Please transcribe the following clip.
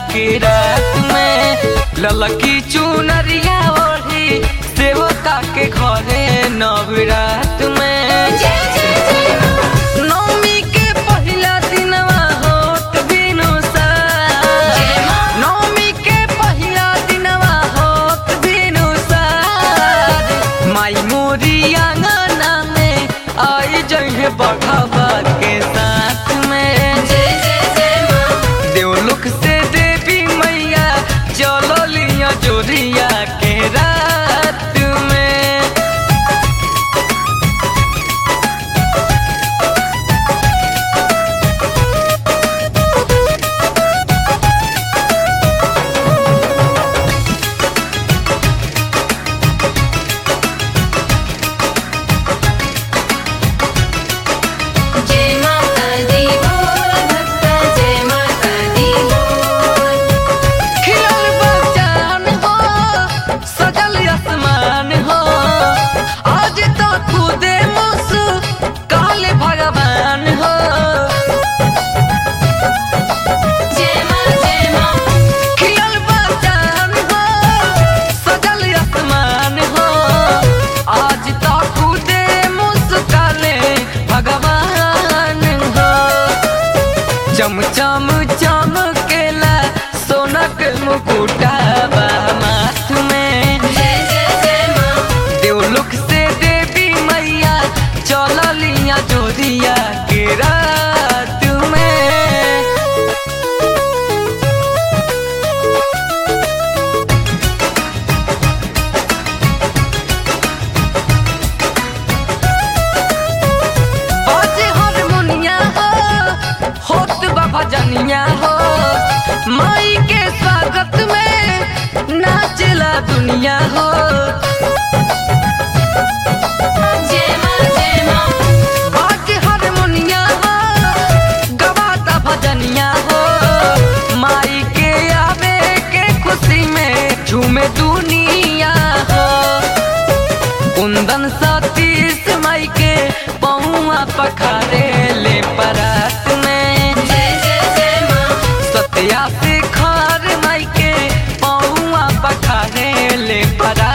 के रात में ललकी चुनरिया ओढ़ी सेवका के घरे नवरात में नवमी के पहिला दिनवा होत बिनु सार नवमी के पहिला दिनवा होत बिनु सार माई मोरी आंगना में आई जहे बघावा के साथ में देवलोक से देवी मैया चलो लिया जोरिया के रात में जय माता दी बोल भक्ता जय माता दी बोल खिलल बचान हो सजल आसमान हो आज तो खुदे मुसु काले भगवान हो जय माँ जय माँ खिलल बचान हो सजल आसमान हो आज तो खुदे मुसु काले भगवान हो चम चम चमकेला सोनक मुकुटा माथ में जय जय जय माँ देवलोक से देवी मैया चलिया जोरिया के रात में बाजे हारमोनिया हो होत बा भजनिया हो माई के स्वागत में नाचला दुनिया हो जय माँ जय माँ बाजे हारमोनिया हो गवाता भजनिया हो माई के आवे के खुशी में झूमे दुनिया हो कुंदन सतीश माई के पौआ पखारे ले परात में जय जय जय माँ सत्या से खार माई के पौआ पखारे ले परात